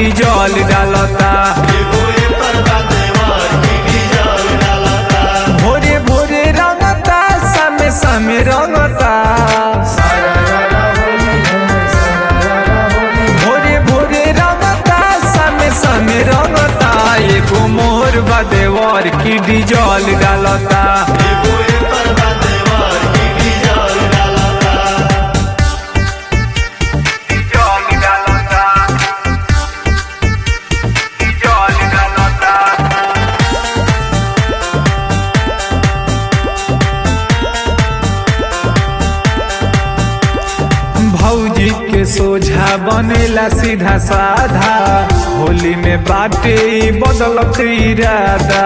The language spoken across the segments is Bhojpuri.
डीजल डालता भोरे भोरे रंगता सामे सामे रंगता भोरे भोरे रंगता सामे सामे रंगता एगो मोर बदेवर की डीजल डालता डीजल डालता डीजल डालता भौजी के सोझा बनेला सीधा साधा होली में बाटे ई बदलत इरादा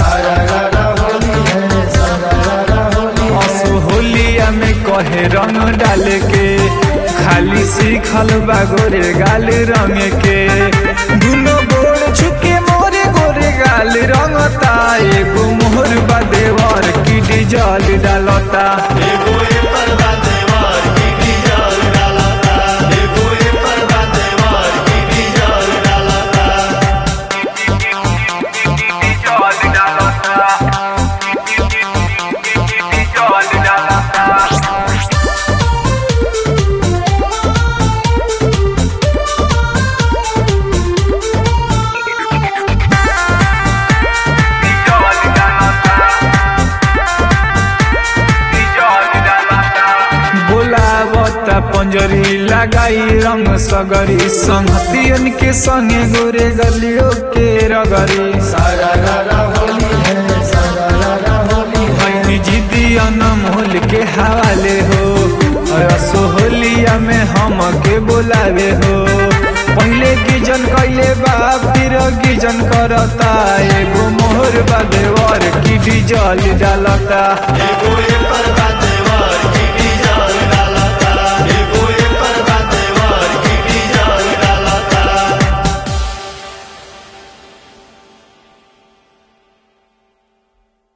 असो होलिया में कहे रंग डाले के खाली सीखल बा गोरे गाल रंग के दुनो गोड़ छुके मोरे गोरे गाल रंगता एगो मोहर बा देवर की डीजल डालता डीजल डालता डीजल डालता बोलावता पंजरी लगाई रंग सगरी संगतियन के संगे गोरे गलियों के रगरी भैनी जिदियन मोल के हवाले हो सोहलिया में हम के बोलावे हो पहले गिजन कैले बा फिर गिजन करता एगो मोहर बा देवर की डीजल डालता एगो एकर